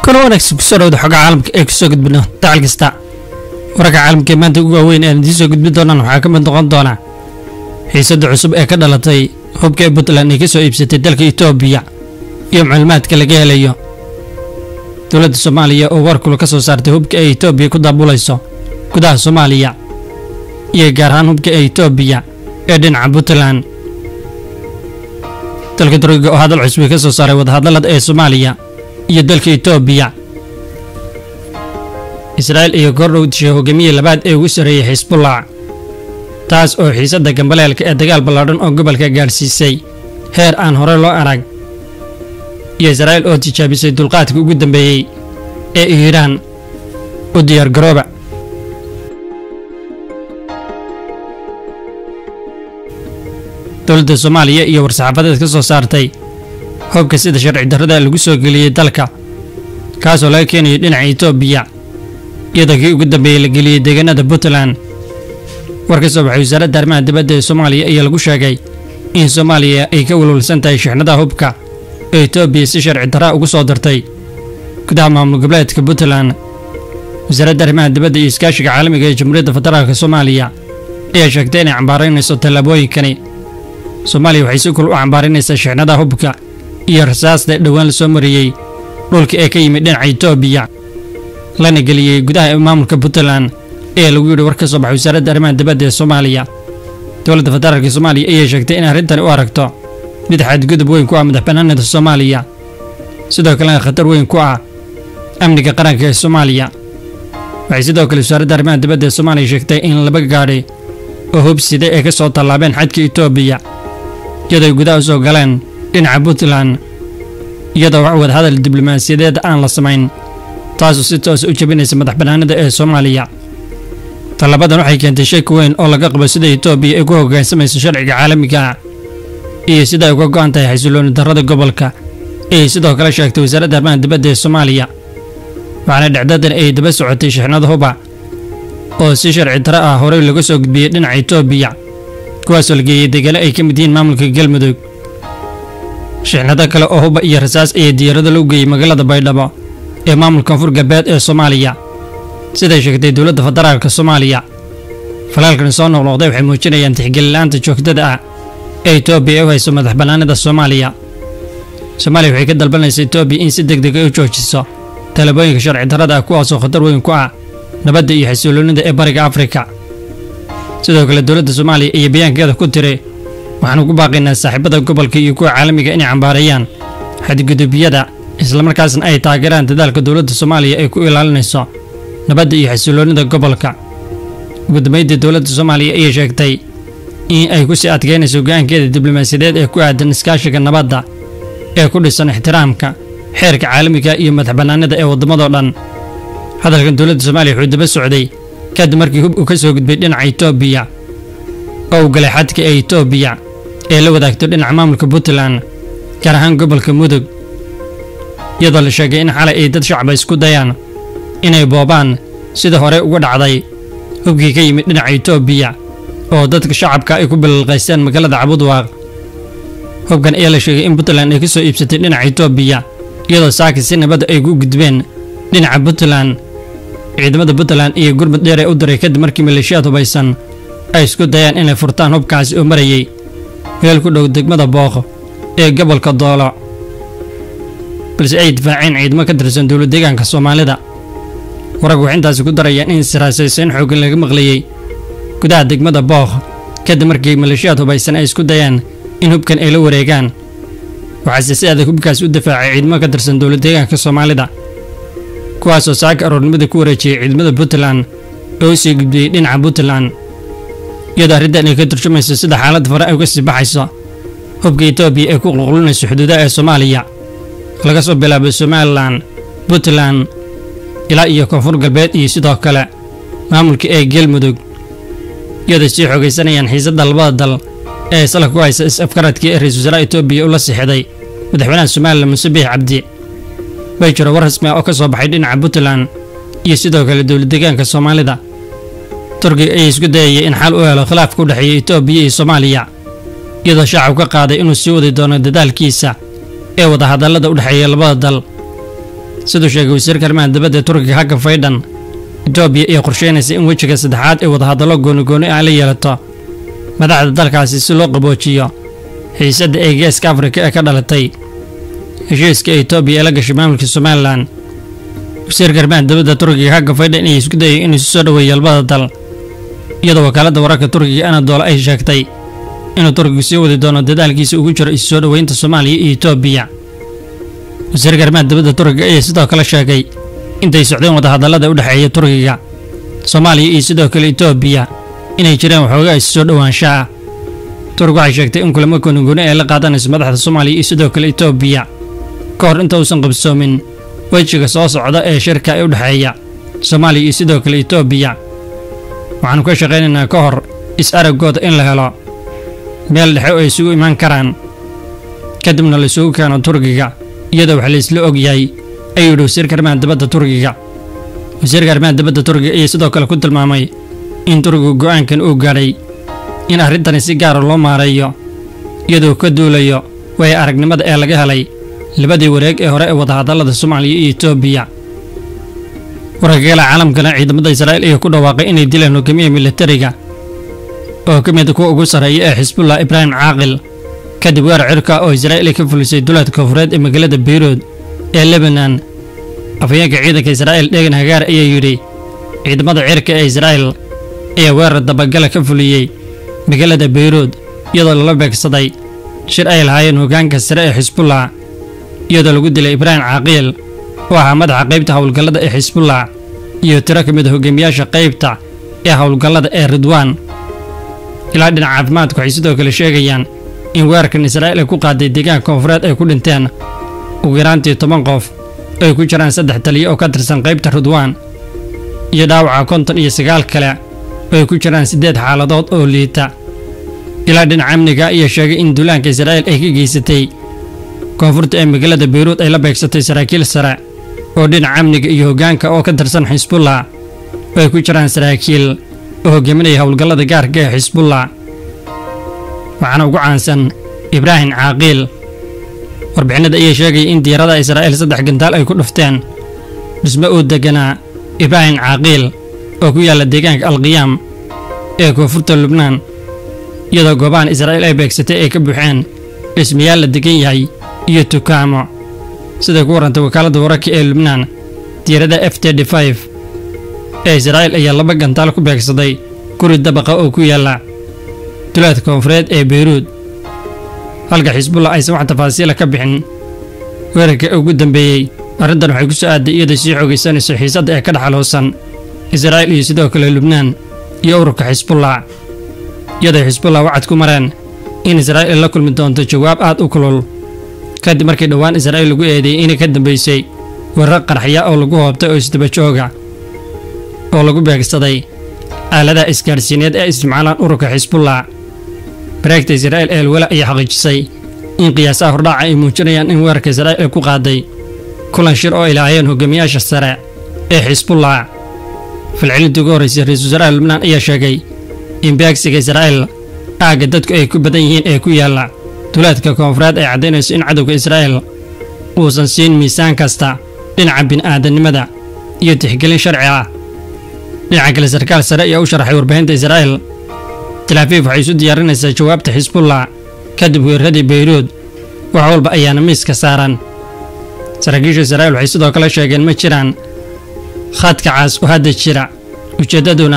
kor wanaagsan kusoo dhawda xogaa caalamka ee kusoo gudbino dacal kasta wararka caalamka ee maanta ugu waaweyn ee idiin soo gudbin doonaan waxaa ka mid noqon doona xiisadda cusub ee ka dhalatay hubka ee puntland ay ka soo iibsatay dalka etoobiya iyo macluumaadka laga helayo dowladda soomaaliya oo warkulu ka soo saartay hubka ee etoobiya ku daabulayso gudaha soomaaliya iyo gaar ahaan hubka ee etoobiya ee dhinaca puntland dalka turkiga oo hadal cusub ka soo saaray wadahadallada ee soomaaliya iyo dalka etoobiya israa'il iyo kordhow dishay hogaamiyii labaad ee ugu sarreeyey xisbullah taas oo xiisadda gambaleelka ee dagaal ballaadhan oo gobolka gaadhsiisay heer aan hore loo arag iyo israa'il oo tijaabisay dulqaadka ugu dambeeyey ee iiraan u diyaargarooba dowladda soomaaliya iyo war-saxaafadeed ka soo saartay hubka sida sharci darrada lagu soo geliyey dalka kaasoo laga keenayo dhinaca etoobiya iyadoo kii ugu dambeeyey la geliyey deegaanada puntland war ka soo baxay wasaaradda arrimaha dibadda ee soomaaliya ayaa lagu sheegay in soomaaliya ay ka walwalsan tahay shixnadaha hubka ee etoobiya si sharci darra ugu soo dartay gudaha maamul goboleedka puntland wasaaradda arrimaha dibadda iyo iskaashiga caalamiga ee jamhuuriyadda federaalka soomaaliya ayaa sheegtay inay cambaaraynayso tallaabooyinkani soomaaliya waxay si kul u cambaaraynaysaa shixnadaha hubka iyo rasaasta dhowaan la soo mariyey dhulka ee ka yimid dhinaca etoobiya lana geliyey gudaha maamulka puntland ee lagu yidhi war ka soo baxay wasaaradda arrimaha dibadda ee soomaaliya dowladda federaalka soomaaliya ayaa sheegtay in arrintani u aragto mid xadgudub weyn ku ah madaxbannaanida soomaaliya sidoo kalena khatar weyn ku ah amniga qaranka ee soomaaliya waxay sidoo kale wasaaradda arrimaha dibadda ee soomaaliya sheegtay in laba gaadhi oo hubsida ay ka soo tallaabeen xadka etoobiya iyadoo ay gudaha u soo galeen dhinaca puntland iyadoo wax wadahadal diblomaasiyadeed aan la samayn taasoo si toos u jebinaysa madaxbannaanida ee soomaaliya tallabadan waxay keentay shaki weyn oo laga qabo sida etoobiya ay ku hoggaansamayso sharciga caalamiga ah iyo sida ay uga go'an tahay xasilooni darrada gobolka ayay sidoo kale sheegtay wasaaradda arrimaha dibadda ee soomaaliya waxaana dhacdadan ay daba socotay shixnad huba oo si sharci darro ah horey laga soo gudbiyey dhinaca etoobiya kuwaasoo la geeyey deegaano ay ka mid yihiin maamulka galmudug shixnado kale oo huba iyo rasaas ayaa diyaarado loo geeyey magaalada baydhabo ee maamulka koonfur galbeed ee soomaaliya siday sheegtay dowladda federaalka soomaaliya falaalkan soo noqnoqday waxay muujinayaan tixgelila'aanta joogtada ah ee etoobiya ay u hayso madaxbannaanida soomaaliya soomaaliya waxay ka dalbanaysa etoobiya in si deg deg ay u joojiso talabooyinka sharci darrada ah kuwaasoo khatar weyn ku ah nabadda iyo xasiloonida ee bariga afrika sidoo kale dowladda soomaaliya iyo bayaankeeda ku tiri waxaanu ku baaqaynaa saaxiibada gobolka iyo kuwa caalamiga inay cambaareeyaan xadgudubyada islamarkaasna ay taageeraan dadaalka dowladda soomaaliya ay ku ilaalinayso nabadda iyo xasiloonida gobolka ugu dambaydii dowladda soomaaliya ayay sheegtay in ay ku sii adkeynayso go-aankeeda diblomaasiyadeed ee ku aadan iskaashiga nabadda ee ku dhisan ixtiraamka xeerka caalamiga iyo madaxbannaanida ee waddamadoo dhan hadalkan dowladda soomaaliya wuxuu daba socday kadib markii hub uu ka soo gudbay dhinaca etoobiya oo uu galay xadka ee etoobiya ee la wadaagto dhinaca maamulka puntland gaar ahaan gobolka mudug iyadoo la sheegay in xalay ay dad shacba isku dayaan inay boobaan sida hore uga dhacday hubkii ka yimid dhinaca etoobiya oo dadka shacabka ay ku bilalqaysteen magaalada cabudwaaq hubkan ayaa la sheegay in puntland ay ka soo iibsatay dhinaca etoobiya iyadoo saaki si nabadda ay ku gudbeen dhinaca puntland ciidamada puntland iyo gurmud dheer ee u diray kadib markii maleeshiyaad hubaysan ay isku dayaan inay furtaan hubkaasi oo marayey meel ku dhow degmada booq ee gobolka doolo balse ay difaaceen ciidamo ka tirsan dowlad deegaanka soomaalida wararku waxay intaasi ku darayaan in siraasaysayn xooggan laga maqlayey gudaha degmada booq kadib markii maleeshiyaad hubaysan ay isku dayaan in hubkan ay la wareegaan waxaase si adag hubkaas u difaacay ciidamo ka tirsan dowlad deegaanka soomaalida kuwaasoo saaka aroornimada ku wareejiyey ciidamada puntland oo u sii gudbiyey dhinaca puntland iyadoo arrintan ay ka turjumayso sida xaaladda fare ay uga sii baxayso hubka etoobiya ee ku qulqulinayso xuduudaha ee soomaaliya laga soo bilaabo somalilan puntland ilaa iyo koonfur galbeed iyo sidoo kale maamulka ee galmudug iyadoo sii xoogaysanayaan xiisadda labada dal ee salka ku haysa is-afkaradkii ee ra-iisul wasaaraha etoobiya ula sixday madaxweynaha somalilan muuse biix cabdi way jiro war rasmi ah oo ka soo baxay dhinaca puntland iyo sidoo kale dowlad deegaanka soomaalida turkiga ayaa isku dayayay in xal u helo khilaafka u dhexeeya etoobiya iyo soomaaliya iyadoo shacab ka qaaday inuu sii wadi doono dadaalkiisa ee wadahadallada u dhexeeya labada dal siduu sheegay wasiirka arrimaha dibadda ee turkiga hagga faydhan etoobiya iyo qorsheynaysa in wejiga saddexaad ee wadahadallo goonigooni ah la yeelato madaxda dalkaasi si loo qaboojiyo xiisadda ee geeska afrika ee ka dhalatay heshiiska etoobiya ee la gashay maamulka somalilan wasiirka arrimaha dibadda turkiga hagga faydhan ayaa isku dayay inuu isu soo dhoweeyo labada dal iyadoo wakaaladda wararka turkiga anadoola ay sheegtay inuu turkigu sii wadi doono dadaalkiisa ugu jiro isu soo dhoweynta soomaaliya iyo etoobiya wasiirka arrimaha dibadda turkiga ayaa sidoo kale sheegay intay socdeen wadahadallada u dhexeeya turkiga soomaaliya iyo sidoo kale etoobiya inay jireen waxoogaa isu soo dhowaansha ah turk waxay sheegtay in kulamo goonigooni ay la qaadanayso madaxda soomaaliya iyo sidoo kale etoobiya ka hor inta uusan qabsoomin wejiga soo socda ee shirka ee u dhexeeya soomaaliya iyo sidoo kale etoobiya waxaanu ka shaqaynaynaa ka hor is-araggooda in la helo meel dhexe oo ay isugu imaan karaan kadibna la isugu keeno turkiga iyadoo wax la isla og yahay ayuu yidhi wasiirka arrimaha dibadda turkiga wasiirka arrimaha dibadda turkiga ayaa sidoo kale ku tilmaamay in turkigu go'aankan uu gaadhay in arrintani si gaara loo maareeyo iyadoo ka duulayo way aragnimada ee laga helay labadii wareeg ee hore ee wadahadallada soomaaliya iyo etoobiya wararkagala caalamkana ciidamada israa'iil ayaa ku dhawaaqay inay dileen hogaamiyaha militariga oo ka mid kuwa ugu sarreeya ee xisbullah ibraahim caaqil kadib weerar cirka oo israa'iil ay ka fulisay duleedka koonfureed ee magaalada beyruud ee lebanon afhayeenka ciidanka israa'iil dhegan hagaar ayaa yidhi ciidamada cirka ee israa'iil ayaa weerar dabagala ka fuliyey magaalada beyruud iyadoo lala beegsaday shir ay lahaayeen hoggaanka sare ee xisbullah iyadoo lagu dilay ibraahim caaqiil oo ahaa madaxa qaybta howlgallada ee xisbullah iyo tiro ka mid a hogaamiyaasha qaybta ee howlgallada ee ridwaan ilaa dhinaca caafimaadku waxay sidoo kale sheegayaan in weerarkan israa'iil ay ku qaaday deegaanka koonfureed ay ku dhinteen ugu yaraantii toban qof oo ay ku jiraan saddex taliya oo ka tirsan qaybta ridwaan iyo dhaawaca konton iyo sagaal kale oo ay ku jiraan siddeed xaaladood oo liita ilaa dhinaca amniga ayaa sheegay in duulaanka israa'iil ay ka geysatay koonfurta ee magaalada beyruud ay la beegsatay saraakiil sare oo dhinaca amniga iyo hoggaanka oo ka tirsan xisbullah oo ay ku jiraan saraakiil oo hogaaminaya howlgallada gaarka ee xisbullah waxaana ugu caansan ibraahim caaqiil warbixinada ayaa sheegaya in diyaaradaha israa'iil saddex gantaal ay ku dhufteen dhismo uu deganaa ibraahim caaqiil oo ku yaalla deegaanka alqiyaam ee koonfurta lubnaan iyadoo goobahan israa'iil ay beegsatay ay ka buuxeen dhismayaal la degan yahay iyo tukaamo siday ku warrantay wakaaladda wararka ee lubnaan diyaarada f td ee israa'iil ayaa laba gantaal ku beegsaday guri dabaqa oo ku yaalla duleedka koonfureed ee beyruud halka xisbullah aysan wax tafaasiila ka bixin weerarka ugu dambeeyey arrintan waxay ku soo aaday iyadoo sii xoogaysanayso xiisadda ee ka dhexaloosan israa'iil iyo sidoo kale lubnaan iyo ururka xisbullah iyaday xisbullah wacad ku mareen in israa'iil la kulmi doonto jawaab aad u kulul kadib markii dhowaan israa'iil lagu eedeeyey inay ka dambaysay weerar qarxya oo lagu hoobtay oo isdabajooga oo lagu beegsaday aaladaha isgaadhsiineed ee isticmaalaan ururka xisbullah bareegta israa'iil ee alwala ayaa xaqiijisay in qiyaasaha hordhaaca ay muujinayaan in weerarka israa'iil ay ku qaaday kulan shir oo ay lahaayeen hogaamiyaasha sare ee xisbullah falcelintii ugu horraysay ra-iisul wasaaraha lubnaan ayaa sheegay in beegsiga israa'iil aagga dadku ay ku badan yihiin ee ku yaalla duleedka koonfureed ay caddaynayso in cadowga israa'iil uusan siin miisaan kasta dhinaca bini'aadannimada iyo tixgelin sharci ah dhinaca kale sarkaal sare ayaa u sharaxay warbaahinta israa'iil talaafiif waxay isu diyaarinaysaa jawaabta xisbullah kadib weeraradii beyruud wax walba ayaana miiska saaran saraakiisha israa'iil waxay sidoo kale sheegeen ma jiraan khadka caas oo hadda jira ujeeddaduna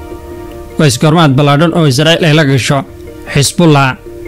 waa iskoormaad ballaadhan oo israa'iil ay la gasho xisbullah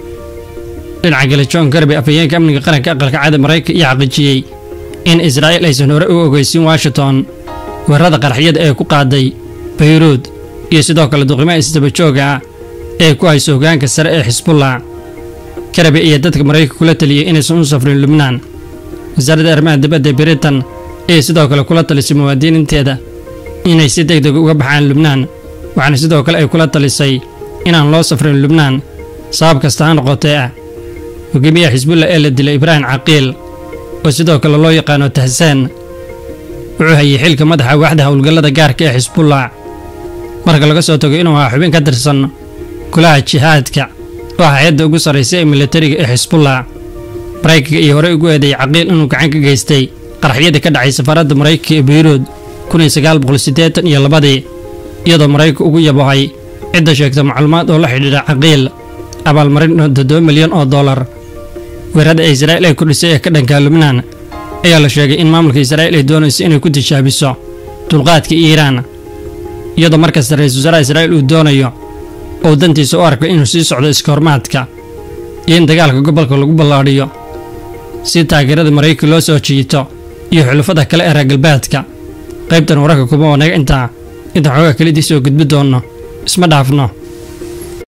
dhinaca kale john garby afhayeenka amniga qaranka aqalka caada maraykanka iyo xaqiijiyey in israa'iil aysan hore u ogeysin washington weerarada qaraxyada ee ku qaaday beyruud iyo sidoo kale duqimaha isdabajooga ah ee ku hayso hoggaanka sare ee xisbullah karabi ayaa dadka maraykanka kula taliyey inaysan u safrin lubnaan wasaaradda arrimaha dibadda britain ayay sidoo kale kula talisay muwaadiniinteeda inay si deg deg uga baxaan lubnaan waxaana sidoo kale ay kula talisay inaan loo safrin lubnaan sabab kasta ha noqotee ah hogaamiyaha xisbullah ee la dilay ibraahim caqiil oo sidoo kale loo yaqaano tahsaan wuxuu hayay xilka madaxa waaxda howlgallada gaarka ee xisbullah marka laga soo tago inuu ahaa xubin ka tirsan kulaha jihaadka oo ah hay-adda ugu sarraysa ee militariga ee xisbullah maraykanka iyo horey ugu eedeeyay caqiil inuu gacan ka geystay qaraxyadii ka dhacay safaaradda maraykanka ee beyruud kuniyo sagaal boqol siddeetan iyo labadii iyadoo maraykanka ugu yabohay cidda sheegta macluumaad oo la xidhiidha caqiil abaalmarin toddoba milyan oo dollar weerarada ee israa'iil ay ku dhisay ee ka dhanka lubnaan ayaa la sheegay in maamulka israa'iil ay doonayso inay ku tijaabiso dulqaadka iiraan iyadoo markasta ra-iisul wasaaraha israa'iil uu doonayo ou dantiisa u arko inuu sii socdo iskahormaadka iyo in dagaalka gobolka lagu ballaadhiyo si taageerada maraykanka loo soo jiito iyo xulafada kale ee reer galbeedka qaybtan wararka kuma wanaga intaa intaan xoogaa kelidii soo gudbi doonno isma dhaafno